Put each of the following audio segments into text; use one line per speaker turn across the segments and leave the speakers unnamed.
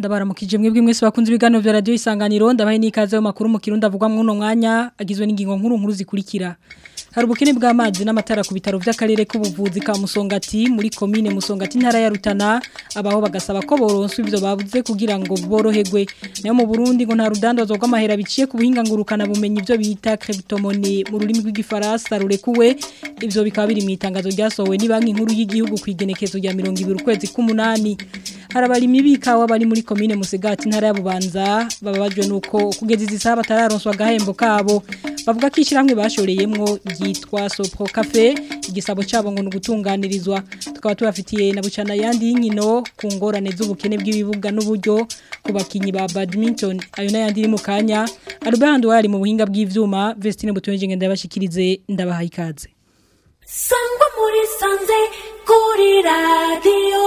ndabaramukije mwebwe mwese bakunze ibiganiro vya radio isanganiro ndabaye nikaze mu makuru mu kirundi avugwa mu no mwanya agizwe n'ingingo nkuru nkuru zikurikira hari ubukene bw'amazi n'amatara ku bitaro by'akarere k'ubuvuzi ka Musongati muri commune Musongati ntara ya Rutana abaho bagasaba ko boronswa ivyo babuze kugira ngo boroherwe nayo mu Burundi ngo nta rudandazwa rw'amahera biciye ku buhinga ngurukana bumenyi ivyo bita cryptomone mu rurimi rw'igifaransa rurekuwe ivyo bikaba biri mu itangazo ryasohowe ni banki nkuru y'igihugu kwigenekezo rya 20 ukwezi k'umunani hari abarimyi bikawa bari muri commune Musigati ntara ya Bubanza bababajwe nuko kugeza izi saha batararonswa gahembo kabo bavuga ko ishiramwe bashoreyemwo ryitwa Sopro Cafe igisabo cabo ngo nugutunganirizwa tukaba tubafitiye na bucana yandi y'inkino ku ngorane z'ubukene bw'ibibuga n'uburyo ku bakinyi ba badminton ayo n'ayandi iri mu kanya Albert wari mu buhinga bw'ivyuma Vestine Butonje ngenda yabashikirize ndabahaye ikaze
Sangwa muri sanze kuri radio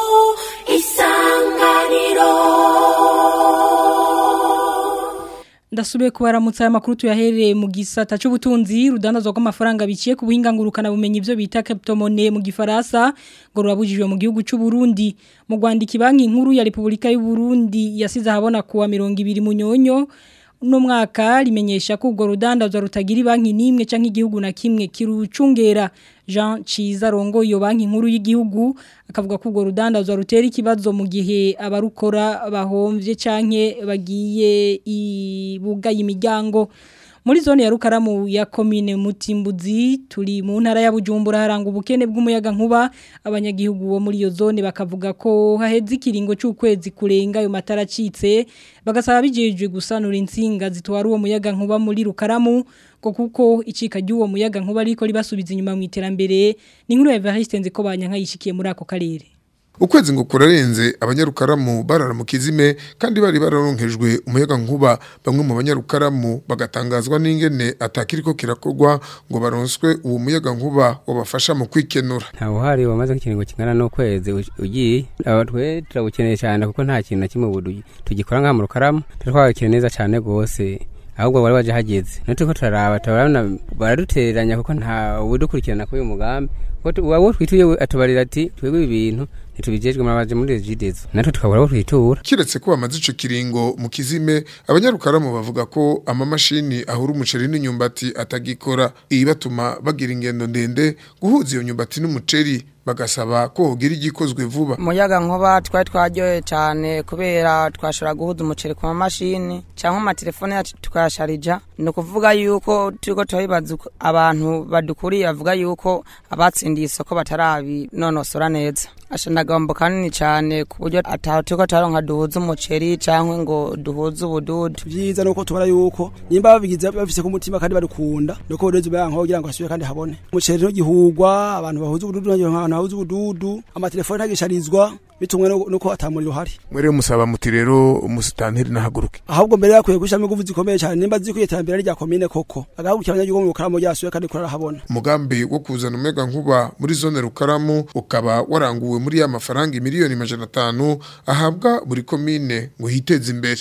isanganiro
Ndasubiye kubaramutsa aya makuru tuyahereye mu gisata cy'ubutunzi rudandazwa rw'amafaranga biciye ku buhinga ngurukana bumenyi ibyo bita cryptomone mu gifaransa ngo rurabujijwe mu gihugu cy'u Burundi mu Rwanda banki nkuru ya Repubulika y'u Burundi yasize ahabona kuwa 200 munyonyo no mwaka rimenyesha ko ubwo rudandazwa rutagira banki nimwe canke igihugu na kimwe kirucungera Jean Chiza rongo iyo banki nkuru y'igihugu akavuga ko ubwo rudandazwa rutera ikibazo mu gihe abarukora bahomvye canke bagiye ibuga imiryango muri zone ya Rukaramu ya commune Mutimbuzi turi mu ntara ya Bujumbura haranga ubukene bw'umuyaga nkuba abanyagihugu bo muri iyo zone bakavuga ko haheze ikiringo cy'ukwezi kurenga ayo matara acitse bagasaba bijejwe gusanura insinga zitwara uwo muyaga nkuba muri Rukaramu ko kuko icika ry'uwo muyaga nkuba ariko ribasubiza inyuma mu iterambere ni nkuru ya Evariste Nziko banyanka yishikiye muri ako karere
ukwezi ngo kurarenze abanyarukaramu barara mu kizime kandi bari bararonkejwe umuyaga nkuba bamwe mu banyarukaramu bagatangazwa n'ingene atakiriko kirakorwa ngo baronswe uwo muyaga nkuba wabafasha mu kwikenura
ntawe uhari wamaze nk'ikiringo kingana n'ukwezi ugiye aba twe turabukeneye cyane kuko nta kintu na kimwe ubu tugikora nk'aha mu rukaramu turatwagakira neza cyane rwose ahubwo wari waje hageze natwe turaraba turabona baradutereranya kuko nta udukurikirana kuri uyu mugambi wabo twituye atubarira ati twebwe ibintu ntitubijejwe murabaje muri regidezo natwe tukabura abo twitura
kiretse ko bamaze ico kiringo mu kizime abanyarukaramu bavuga ko amamashini ahura umuceri n'inyumbati atagikora iyi batuma bagira ingendo ndende guhuza iyo nyumbati n'umuceri bagasaba ko hogira igikozwe vuba
umuyaga nkuba twari twaryoye cyane kubera twashobora guhuza umuceri ku mamashini cyangwa amatelefone yacu tukayasharija ni ukuvuga yuko turiko turabibaza abantu badukuriye bavuga yuko abatsindiye isoko batarabinonosora neza ashanagombo kanini cyane ku buryo ataho turiko turaronka duhuza umuceri cyangwa ngo duhuze ubududu
byiza nuko tubona yuko nimba babigize bafise ku mutima kandi barukunda nuko burezi bayanka kugira ngo asubire kandi habone umuceri ntugihugwa abantu bahuza ubududu n'abantu bahuza ubududu amatelefone ntagisharizwa bitumwe nuko atamuriro hari
mwere musaba muti rero umusitanteri nahaguruke
ahubwo mbere yakwiye gushamo ingufu zikomeye cyane nimba zikwiye iterambere rya komine koko agahagurukira abanyagihugu mu rukaramu ryasuye kandi kurarahabona
umugambi wo kuzana umuyaga nkuba muri zone rukaramu ukaba waranguwe muri ya mafaranga miliyoni majana atanu ahabwa buri komine ngo hiteze imbere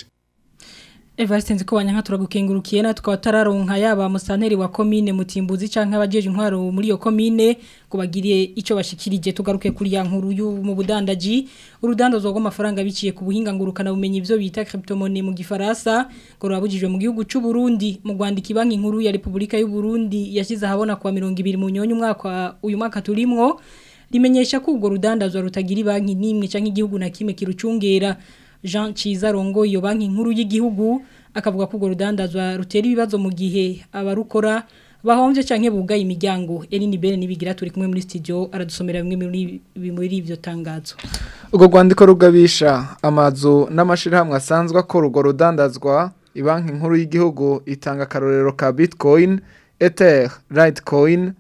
Evariste nziko banyanka turagukengurukiye na tukaba tararonka yaba musanteri wa commune Mutimbuzi canke abajeje intwaro muri iyo commune kubagiriye ico bashikirije tugaruke kuri ya nkuru yu mu budandaji urudandazo rw'amafaranga biciye ku buhinga ngurukana bumenyi ivyo bita cryptomone mu gifaransa ngo rwabujijwe mu gihugu c'u Burundi mu Rwanda ibanki nkuru ya Republika y'u Burundi yashize habona kwa 200 mu nyonyo umwaka uyu mwaka turimwo rimenyesha ko ubwo rudandazwa rutagira banki nimwe canke igihugu na kimwe kirucungera Jean Chiza rongo iyo banki nkuru y'igihugu akavuga ko rudandazwa rutera ibibazo mu gihe abarukora bahomvye canke bugaye imiryango Elini Bene nibigira turi kumwe muri studio aradusomera bimwe muri muri ivyo tangazo
Ugo rwandiko rugabisha amazu n'amashirahamwe asanzwe akora urwo rudandazwa ibanki nkuru y'igihugu itanga akarorero ka Bitcoin, Ether, Litecoin,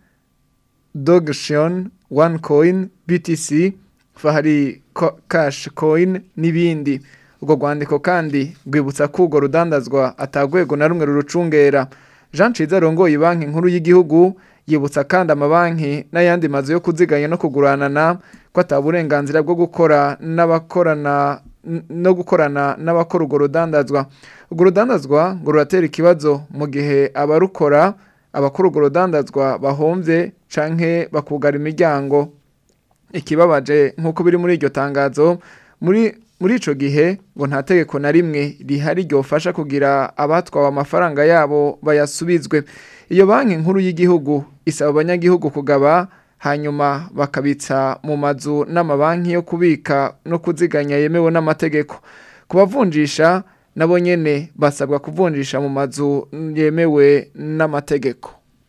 Dogecoin, OneCoin, BTC, fahari cash coin n'ibindi ubwo rwandiko kandi rwibutsa ko urwo rudandazwa atagwego na rumwe rurucungera jean ciza rongoye banki nkuru y'igihugu yibutsa kandi amabanki n'ayandi mazu yo kuziganya no kuguranana ko ataburenganzira bwo gukora n'abakorana no gukorana n'abakora urwo rudandazwa urwo rudandazwa ngo ruratera ikibazo mu gihe abarukora abakora urwo rudandazwa bahomvye canke bakugara imiryango ikibabaje nk'uko biri muri iryo tangazo muri muri ico gihe ngo nta tegeko na rimwe rihari ryofasha kugira abatwawe amafaranga yabo bayasubizwe iyo banki nkuru y'igihugu isaba abanyagihugu kugaba hanyuma bakabitsa mu mazu n'amabanki yo kubika no kuziganya yemewe n'amategeko kubavunjisha nabo nyene basabwa kuvunjisha mu mazu yemewe n'amategeko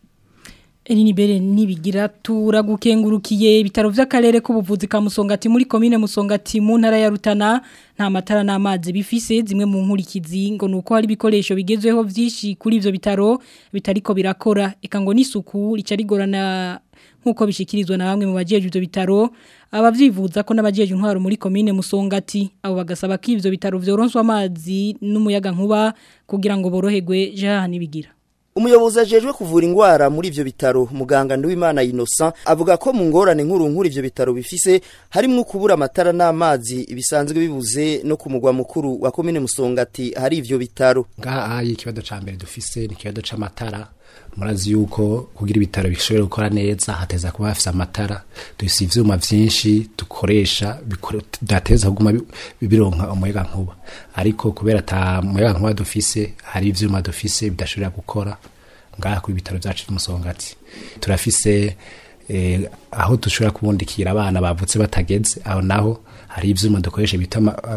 Elini bere nibigira turagukengurukiye ibitaro vy'akarere k'ubuvuzi ka Musongati muri commune Musongati mu ntara ya Rutana nta matara n'amazi bifise zimwe mu nkurikizi ngo nuko hari ibikoresho bigezweho vyinshi kuri ivyo bitaro bitariko birakora eka ngo n'isuku rica rigorana nkuko bishikirizwa na bamwe mu bajeje ivyo bitaro abavyivuza ko n'abajeje intwaro muri commune Musongati abo bagasaba ko ivyo bitaro vyoronswa amazi n'umuyaga nkuba kugira ngo boroherwe jaha nibigira
Umuyobozi ajejwe kuvura ingwara muri ivyo bitaro muganga Nduwimana Innocent avuga ko mu ngorane nkuru nkuru ivyo bitaro bifise harimwo kubura amatara n'amazi bisanzwe bibuze no ku mugwa mukuru wa commune Musongati hari ivyo bitaro
ngaha ayi ikibazo ca mbere dufise ni ikibazo c'amatara murazi yuko kugira ibitaro bishobora gukora neza hateza kuba hafise amatara dufise ivyuma vyinshi dukoresha dateza kuguma bironka umuyaga nkuba ariko kubera ata muyaga nkuba dufise hari ivyuma dufise bidashobora gukora ngaha ku bitaro vyacu vy'umusongati turafise eh, aho dushobora kubundikira abana bavutse batageze aho naho hari ivyuma dukoresha bita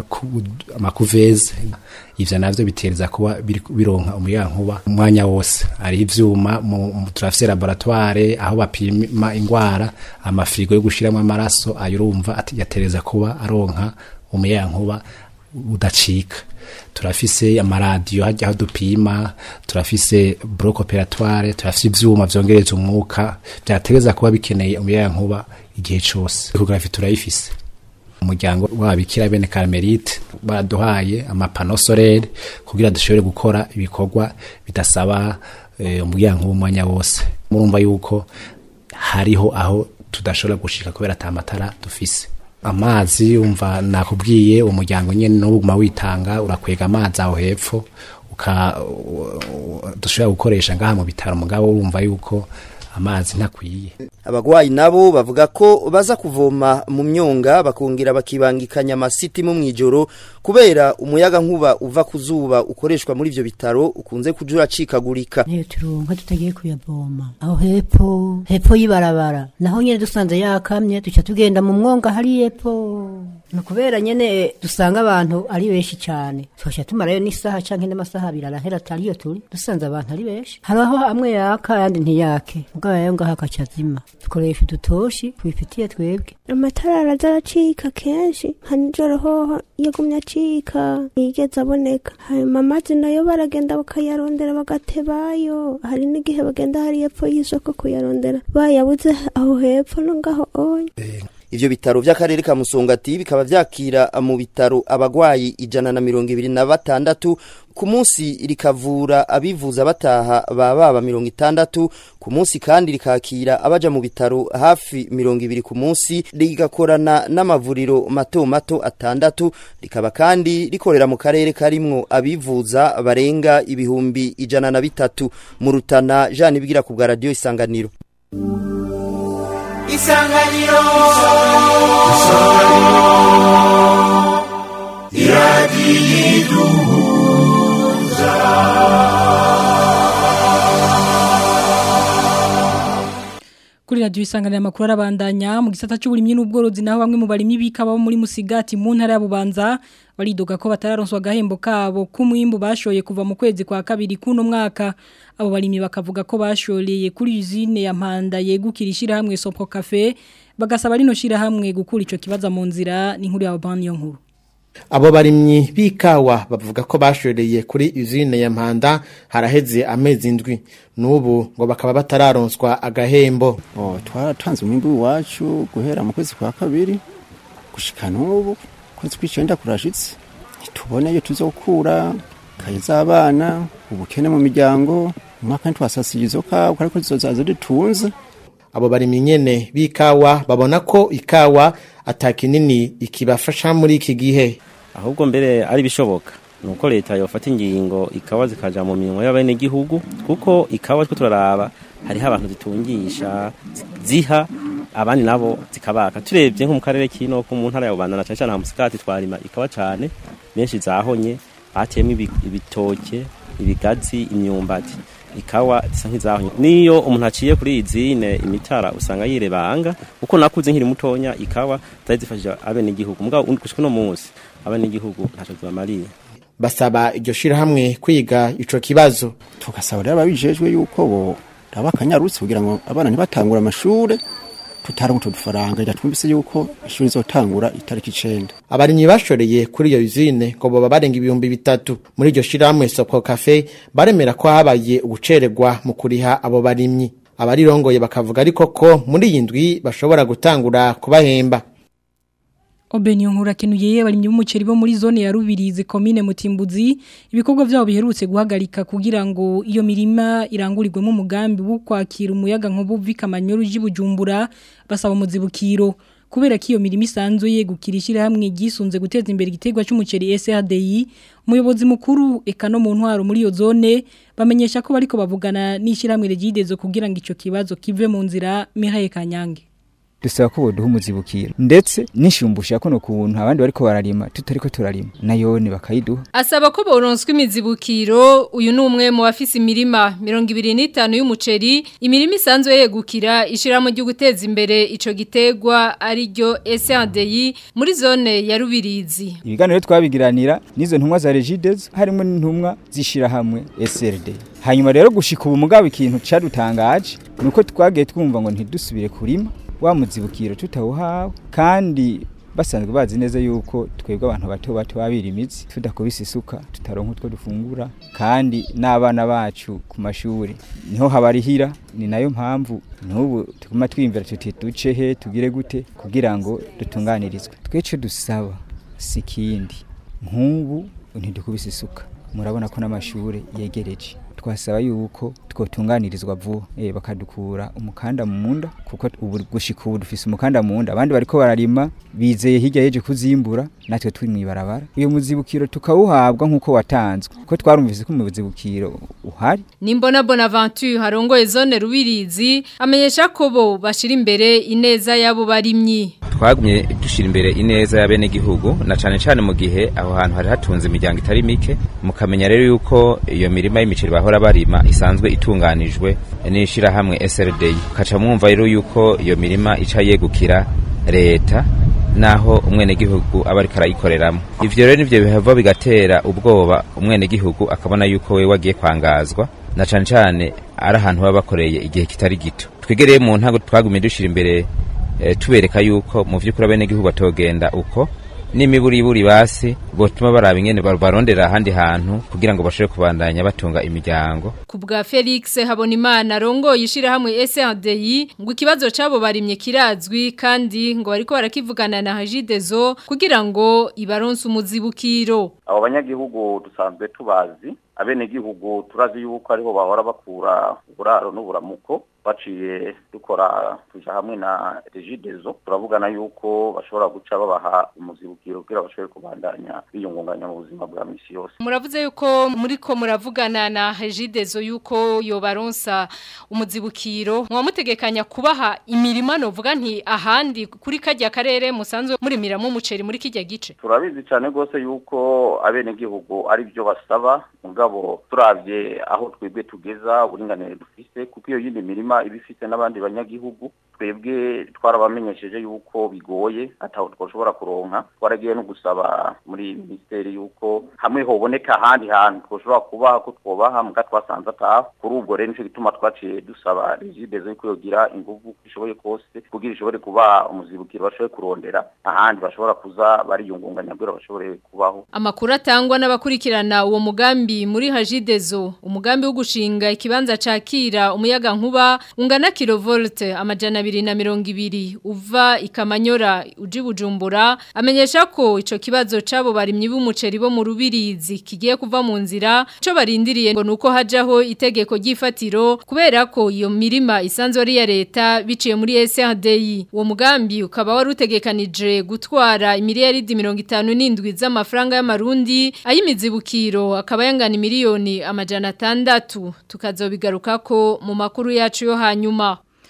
amakuveze ivyo navyo bitereza kuba bironka umuyaga nkuba umwanya wose hari ivyuma turafise laboratoire aho bapima ingwara amafirigo yo gushiramwo amaraso ayo urumva yatereza kuba aronka umuyaga nkuba udacika turafise amaradiyo hajya aho dupima turafise bloc operatoire turafise ivyuma vyongereza umwuka vyategeza kuba bikeneye umuyaga nkuba igihe cose ecography turayifise umuryango wabikira bene Carmelite baduhaye amapano solaire kugira dushobore gukora ibikorwa bidasaba e, umuryango w'umwanya wose murumva yuko hariho aho tudashobora gushika kubera atamatara dufise amazi umva nakubwiye umuryango nyene n'ubuguma witanga urakwega amazi aho hepfo uka dushobora gukoresha ngaha mu bitaro mugabo urumva yuko amazi ntakwiye
abagwayi nabo bavuga ko baza kuvoma mu myonga bakongera bakibangikanya amasiti mu mwijoro kubera umuyaga nkuba uva ku zuba ukoreshwa muri ivyo bitaro ukunze kuja uracikagurika
niyo turonka tutagiye kuyavoma aho hepfo hepfo y'ibarabara naho nyene dusanze yakamye duca tugenda mu mwonga hari hepfo ni ukubera nyene dusanga abantu ari benshi cyane twaca tumarayo n'isaha canke n'amasaha abiri arahera atariyo turi dusanze abantu ari benshi haraho amwe yaka ayandi ntiyake mugabo yayo ngaho akacazima dukoresha udutoshi tubifitiye twebwe
amatara araza aracika kenshi nka nijoro hoho yagumye acika ntiyigeze aboneka hanyuma amazi nayo baragenda bakayarondera bagatebayo hari n'igihe bagenda hari hepfo y'isoko kuyarondera bayabuze aho hepfo no ngaho onye
ivyo bitaro vy'akarere ka Musongati bikaba vyakira mu bitaro abagwayi ijana na mirongo ibiri na batandatu ku munsi rikavura abivuza bataha baba mirongo itandatu ku munsi kandi rikakira abaja mu bitaro hafi mirongo ibiri ku munsi rigakorana n'amavuriro mato mato atandatu rikaba kandi rikorera mu karere karimwo abivuza barenga ibihumbi ijana na bitatu mu rutana Jean Ibigira ku bwa radio isanganiro
isanganiro isanganiro iradiyiduhuza
kuri radio isanganiro amakuru arabandanya mu gisata cy'uburimyi n'ubworozi naho bamwe mu barimyi bikaba muri musigati mu ntara ya Bubanza baridoga ko batararonswa gahembo kabo kumwimbu bashoye kuva mu kwezi kwa kabiri kuno mwaka abo barimyi bakavuga ko bashoreye kuri usine ya Mpanda yegukira ishirahamwe Sopro Cafe bagasaba rino shirahamwe gukura ico kibaza mu nzira ni nkuru ya Obani yo nkuru
abo barimyi b'ikawa bavuga ko bashoreye kuri usine ya Mpanda haraheze amezi indwi n'ubu ngo bakaba batararonswa agahembo
oh twaratanze umwimbu wacu guhera mu kwezi kwa kabiri gushika n'ubu kwezi kw'icenda kurashitse ntitubone iyo tuzokura kaye z'abana ubukene mu miryango umwaka ntitwasasiye izo kawa ariko zizozaza dutunze
abo barimyi nyene b'ikawa babona ko ikawa atakinini ikibafasha muri iki gihe
ahubwo mbere ari bishoboka nuko leta yofata ingingo ikawa zikaja mu minwe y'abene gihugu kuko ikawa twe turaraba hariho abantu zitungisha ziha abandi nabo zikabaka turebye nko mu karere kino ko mu ntara ya Bubanza na cyane cyane musikati twarima ikawa cyane menshi zahonye batiyemo ibitoke ibigazi imyumbati ikawa zisa nk'izahonye niyo umuntu aciye kuri izine imitara usanga yirebanga uko nakuze nkiri mutonya ikawa zari zifashije abene igihugu mugabo gushika no munsi abene igihugu ntaco zibamariye
basaba iryo shirahamwe kwiga ico kibazo
tugasaba rero ababijejwe yuko bo raba akanyarutse kugira ngo abana ntibatangura amashure tutaronka udufaranga ira twumvise yuko ishuri zotangura itariki icenda
abarimyi bashoreye kuri iyo usine ngo boba barenga ibihumbi bitatu muri iryo shirahamwe soko cafe baremera ko habaye ugucererwa mu kuriha abo barimyi abarirongoye bakavuga ariko ko muri iyi ndwi bashobora gutangura kubahemba
Obeni nkura kenuye barimye b'umuceri bo muri zone ya Rubirizi commune Mutimbuzi ibikorwa byabo biherutse guhagarika kugira ngo iyo mirima irangurirwe mu mugambi wo kwakira umuyaga nkubu vikamanyo rujibujumbura basaba umuzibukiro kubera ko iyo mirima isanzwe yegukira hamwe gisunze guteza imbere igiterwa cy'umuceri SRDI umuyobozi mukuru eka no mu ntwaro muri iyo zone bamenyesha ko bariko bavugana n'ishiramwe regidezo kugira ngo ico kibazo kive mu nzira Mihaye Kanyange
dusaba ko boduha umuzibukiro ndetse nishumbusha ko no kuntu abandi bariko bararima tutariko turarima nayone bakayiduha
asaba ko boronswa imizibukiro uyu ni umwe mu bafise imirima 25 y'umuceri imirima isanzwe yegukira ishiramo ryo guteza imbere ico gitegwa ari ryo SNDI muri zone ya Rubirizi
ibiganiro twabigiranira nizo ntumwa za Regides harimo n'intumwa zishira hamwe SRD hanyuma rero gushika ubu mugabo ikintu cadutangaje nuko twagiye twumva ngo ntidusubire kurima wa muzibukiro tutawuhawe kandi basanzwe bazi neza yuko twebwe abantu bato bato babira imitsi tudakubise isuka tutaronka utwo dufungura kandi n'abana bacu ku mashuri niho habarihira ni nayo mpamvu n'ubu tuguma twiyumvira tuti duce he tugire gute kugira ngo dutunganirizwe twece dusaba si ikindi nk'ubu ntidukubise isuka murabona ko n'amashuri yegereje twasaba yuko twotunganirizwa vuba eh bakadukura umukanda mu munda kuko ubu gushika ubu dufise umukanda mu munda abandi bariko bararima bizeye hirya yeje kuzimbura natwe turi mwibarabara uyo muzibukiro tukawuhabwa nkuko watanzwe kuko twarumvise ko umuzibukiro uhari
Nimbona Bonaventure harongoye zone Rubirizi amenyesha ko bo bashira imbere ineza yabo barimyi
twagumye dushira imbere ineza ya bene gihugu na cane cane mu gihe aho hantu hari hatunze imiryango itari mike mukamenya rero yuko iyo mirima y'imiceri bahora barima isanzwe itunganijwe n'ishira hamwe SRD kaca mwumva rero yuko iyo mirima ica yegukira leta naho umwene gihugu aba ariko arayikoreramo ivyo rero nivyo bihava bigatera ubwoba umwene gihugu akabona yuko we wagiye kwangazwa na cane cane ari ahantu baba bakoreye igihe kitari gito twigereye mu ntago twagumye dushira imbere e, tubereka yuko mu vy'ukuri abene gihugu batogenda uko n'imiburiburi basi botuma baraba ingene barondera ahandi hantu kugira ngo bashobore kubandanya batunga imiryango
ku bwa Felix Habonimana rongo yishira hamwe SRDI ngo ikibazo cabo barimye kirazwi kandi ngo bariko barakivugana na Hajidezo kugira ngo ibaronse umuzibukiro
abo banyagihugu dusanzwe tubazi abenegihugu turazi yuko ariho bahora bakura uburaro n'uburamuko baciye dukora tuja hamwe na regidezo turavugana yuko bashobora guca babaha umuzibukiro kugira bashobore kubandanya biyungunganya mu buzima bwa misi yose
muravuze yuko muriko muravugana na regidezo yuko yobaronsa umuzibukiro mwamutegekanya kubaha imirima novuga nti ahandi kuri kajya karere musanzwe murimiramo umuceri muri kijya gice
turabizi cyane gose yuko abenegihugu ari byo basaba mugabo turavye aho twebwe tugeza uburinganire dufise kuko iyo yindi mirima iba ifite n'abandi banyagihugu twebwe twarabamenyesheje yuko bigoye ataho twoshobora kuronka twaragiye no gusaba muri ministeri yuko hamwe hoboneka ahandi hantu twoshobora kuba ko twobaha muga twasanze ataha kuri ubwo rero nico gituma twaciye dusaba regidezo yuko yogira inguvu ishoboye kose kugira ishobore kuba umuzibukiro bashobore kurondera ahandi bashobora kuza bariyungunganya kugira bashobore kubaho
amakuru atangwa n'abakurikirana uwo mugambi muri hajidezo umugambi wo gushinga ikibanza cakira umuyaga nkuba ungana kilovolte amajana abiri na mirongo ibiri uva ikamanyora uji bujumbura amenyesha ko ico kibazo cabo barimyi b'umuceri bo mu rubirizi kigiye kuva mu nzira co barindiriye ngo nuko hajaho itegeko ry'ifatiro kubera ko iyo mirima isanzwe ari ya leta biciye muri SRDI uwo mugambi ukaba wari utegekanije gutwara imiliyaridi mirongo itanu n'indwi z'amafaranga y'amarundi ay'imizibukiro akaba yangana miliyoni amajana atandatu tukazobigarukako mu makuru yacu yo hanyuma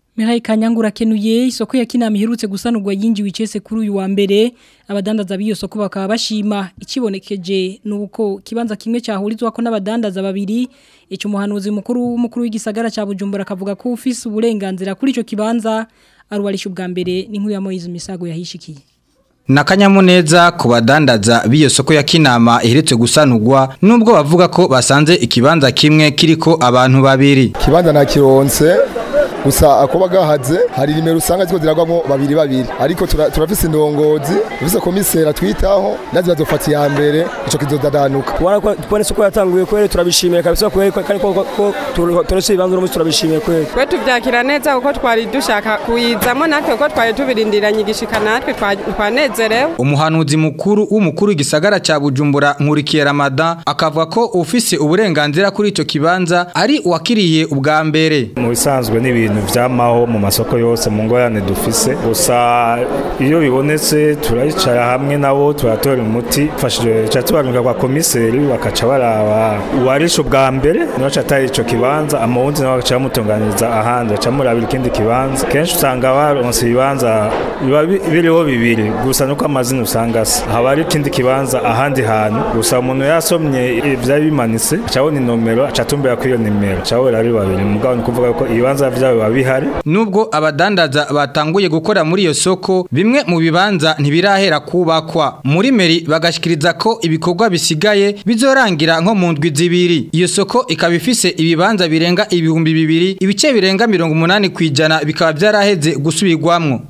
Mirai Kanyangura kenuye isoko ya kinama iherutse gusanurwa yinjiwe icese kuri uyu wa mbere abadandaza b'iyo soko bakaba bashima ikibonekeje nuko kibanza kimwe cyahurizwa ko n'abadandaza babiri ico muhanuzi mukuru w'umukuru w'igisagara ca Bujumbura akavuga ko ufise uburenganzira kuri ico kibanza arubarisha ubwa mbere n'inkuru ya Moise Misago yahishikiye
Nakanyamuneza ku badandaza b'iyo soko ya kinama iheretse gusanurwa nubwo bavuga ko basanze ikibanza kimwe kiriko abantu babiri.
Kibanza na kironse gusa akoba gahaze hari nimero usanga ziko ziragwamo babiri babiri ariko turafise indongozi ufise komisera twitaho nazi bazofata ya mbere ico kizodadanuka
kubona soko yatanguye kwere turabishimiye kabisa kwere kandi ko turese ibibanza uno turabishimiye kwere
kwe tuvyakira neza kuko twari dushaka kuyizamo natwe kuko twari tubirindiranye igishika natwe twanezerewe
umuhanuzi mukuru w'umukuru w'igisagara ca Bujumbura nkurikiye Ramadan akavuga ko ufise uburenganzira kuri ico kibanza ari uwakiriye ubwa mbere
mu bisanzwe n'ibintu ibintu vyamaho mu masoko yose mu ngorane dufise gusa iyo bibonetse turayicara hamwe nabo turatora umuti fashije cha tubaruka kwa komiseri bakaca baraba uwarisho bwa mbere nibaca atari ico kibanza amawundi nabo bakaca bamutunganiriza ahandi baca murabira ikindi kibanza kenshi usanga baronse ibibanza biba biriho bibiri gusa nuko amazina usanga asa haba ari ikindi kibanza ahandi hantu gusa umuntu yasomye ivyari bimanitse acabona inomero aca atumbera kuri iyo nimero acabora ari babiri mugabo ni kuvuga ko ibibanza vyabo bihari
nubwo abadandaza batanguye gukora muri iyo soko bimwe mu bibanza ntibirahera kubakwa muri meri bagashikiriza ko ibikorwa bisigaye bizorangira nko mu ndwi zibiri iyo soko ikaba ifise ibibanza birenga ibihumbi bibiri ibice birenga mirongo umunani ku ijana bikaba byaraheze gusubirwamwo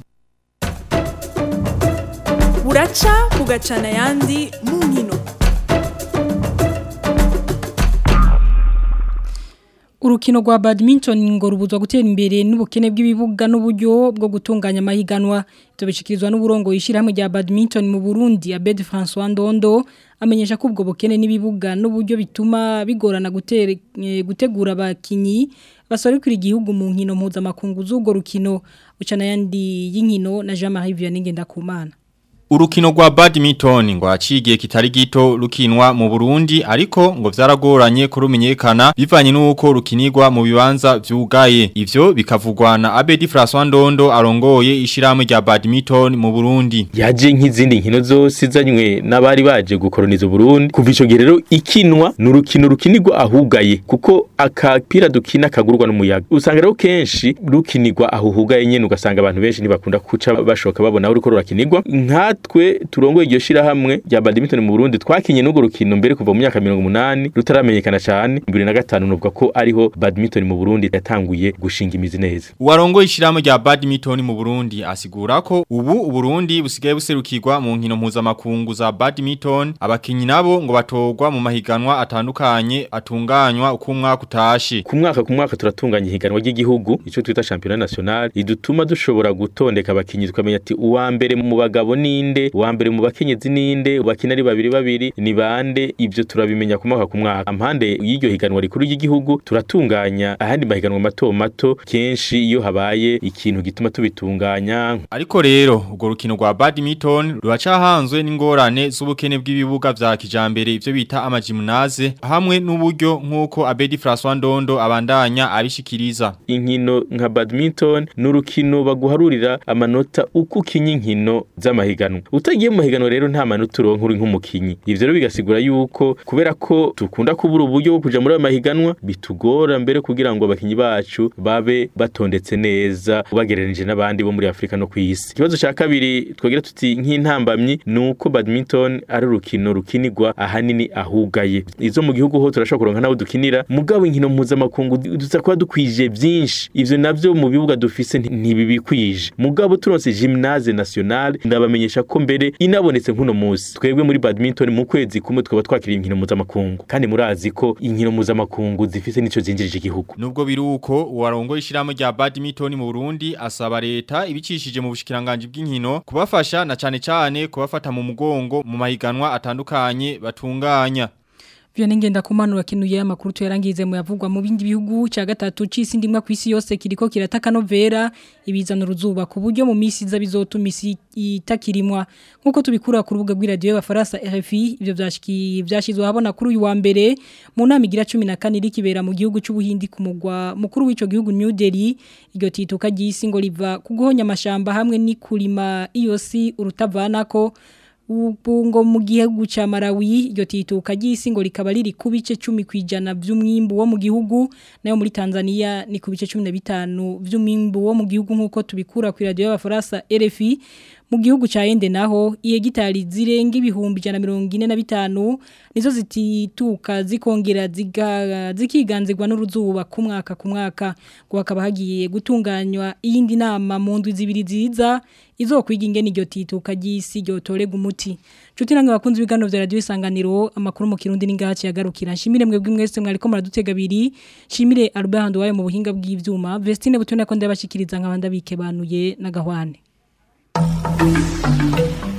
buraca bugacana ayandi mu nkino
Urukino rwa badminton ngo rubuzwa gutera imbere n'ubukene bw'ibibuga n'uburyo bwo gutunganya amahiganwa ivyo bishikirizwa n'uburongo yishirahamwe rya badminton mu Burundi Abed François Ndondo amenyesha ko ubwo bukene n'ibibuga n'uburyo bituma bigorana gutera gutegura abakinyi basorikira igihugu mu nkino mpuzamakungu z'ubwo rukino ucana yandi y'inkino na Jean-Marie Vianney Ngendakumana
Urukino rwa badminton ngo acigiye kitari gito rukinwa mu Burundi ariko ngo vyaragoranye kurumenyekana bivanye nuko rukinirwa mu bibanza vyugaye ivyo bikavugwa na Abedi François Ndondo arongoye ishiramwe rya badminton mu Burundi
yaje nk'izindi nkino zose zanywe n'abari baje gukoroniza Burundi kuva ico gihe rero ikinwa n'urukino rukinirwa ahugaye kuko akapira dukina kagurwa n'umuyaga usanga rero kenshi rukinirwa ahuhugaye nyene ugasanga abantu benshi ntibakunda kuca bashoka babona aho ruko rurakinirwa nka twe turongoye iryo shirahamwe rya badminton mu Burundi twakinye n'ugo rukino mbere kuva mu myaka 180 rutaramenyekana cyane 2005 nuvuga ko ariho badminton mu Burundi yatanguye gushinga imizi neza
Uwarongoye ishiramwe rya badminton mu Burundi asigura ko ubu Uburundi busigaye buserukirwa mu nkino mpuzamakungu za badminton abakinyi nabo ngo batogwa mu mahiganwa atandukanye atunganywa uko umwaka utashe
ku mwaka ku mwaka turatunganya ihiganwa ry'igihugu ico twita championnat national idutuma dushobora gutondeka abakinyi tukamenya ati uwa mbere mu bagabo ni ninde wa mbere mu bakenyezi ninde bakina ari babiri babiri ni bande ivyo turabimenya ku mwaka ku mwaka ampande y'iryo higanwa rikuru ry'igihugu turatunganya ahandi mahiganwa mato mato kenshi iyo habaye ikintu gituma tubitunganya
ariko rero urwo rukino rwa badminton ruracahanzwe n'ingorane z'ubukene bw'ibibuga vya kijambere ivyo bita amagymnase hamwe n'uburyo nk'uko Abedi François Ndondo abandanya abishikiriza
inkino nka badminton n'urukino baguharurira amanota uko ukinye inkino z'amahiganwa utagiye mu mahiganwa rero nta manota uronka uri nk'umukinyi ivyo rero bigasigura yuko kubera ko dukunda kubura uburyo bwo kuja muri ayo mahiganwa bitugora mbere kugira ngo abakinyi bacu babe batondetse neza bagereranije n'abandi bo muri Afrika no kw'isi ikibazo ca kabiri twagira tuti nk'intambamyi nuko badminton ari urukino rukinirwa ahanini ahugaye izo mu gihugu ho turashobora kuronka nabo dukinira mugabo inkino mpuzamakungu duza kuba dukwije vyinshi ivyo navyo mu bibuga dufise ntibibikwije mugabo turonse gymnase nationale ndabamenyesha ko mbere inabonetse nk'uno munsi twebwe muri badminton mu kwezi kumwe twaba twakiriye inkino mpuzamakungu kandi murazi ko inkino mpuzamakungu zifise nico zinjirije igihugu
nubwo biruko uwarongo ishiramo rya badminton mu Burundi asaba leta ibicishije mu bushikiranganje bw'inkino kubafasha na cane cane kubafata mu mugongo mu mahiganwa atandukanye batunganya
Vianney Ngendakumana kenuye amakuru tuyarangize mu yavugwa mu bindi bihugu ca gatatu c'isi ndimwa kwisi yose kiriko kirataka novera ibizana uruzuba ku buryo mu misi za bizotuma isi itakirimwa nkuko tubikura ku rubuga rw'iradio y'abafaransa RFI ivyo vyashiki vyashizwe habona kuri uyu wa mbere mu nama igira 14 iri kibera mu gihugu c'ubuhindi ku mugwa mukuru w'ico gihugu New Delhi iryo tituka ry'isi ngo riva kuguhonya amashamba hamwe n'ikurima iyosi urutavanako ubungo mu gihugu ca Malawi iryo tituka ry'isi ngo rikaba riri ku bice 10 kwijana by'umwimbu wo mu gihugu nayo muri Tanzania ni ku bice 15 by'umwimbu wo mu gihugu nkuko tubikura ku radio y'abafaransa RFI mu gihugu ca Ende naho ihegitari zirenga ibihumbi 145 nizo zitituka zikongera ziga zikiganzirwa n'uruzuba ku mwaka ku mwaka ngo hakaba hagiye gutunganywa iyindi nama mu ndwi zibiri ziza izokwiga ingene iryo tituka ry'isi ryotorega umuti Chuti nange bakunzi bigano vya radio isanganiro amakuru mu kirundi ningaha yagarukira nshimire mwebwe mwese mwariko muradutega biri nshimire Albert Handwaye mu buhinga bw'ivyuma Vestine butone ko ndabashikiriza nkabanda bikebanuye na gahwane Thank you.